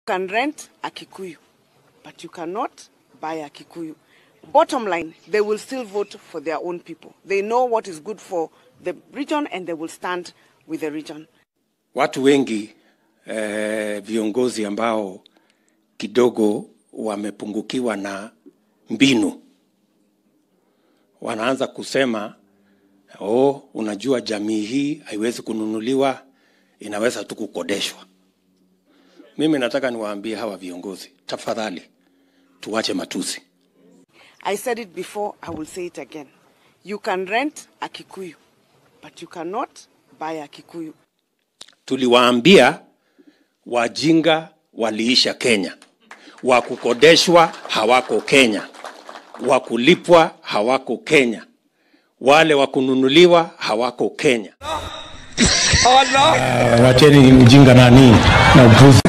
can rent a Kikuyu, but you cannot buy a Kikuyu. Bottom line, they will still vote for their own people. They know what is good for the region and they will stand with the region. Watu wengi eh, viongozi ambao kidogo wamepungukiwa na mbinu wanaanza kusema oh, unajua jamii hii haiwezi kununuliwa, inaweza tu kukodeshwa. Mimi nataka niwaambie hawa viongozi, tafadhali tuwache matusi. I said it before, I will say it again. You can rent a Kikuyu, but you cannot buy a Kikuyu. Tuliwaambia wajinga waliisha Kenya, wa kukodeshwa hawako Kenya, wa kulipwa hawako Kenya, wale wa kununuliwa hawako Kenya. wacheni ujinga nani na upuzi.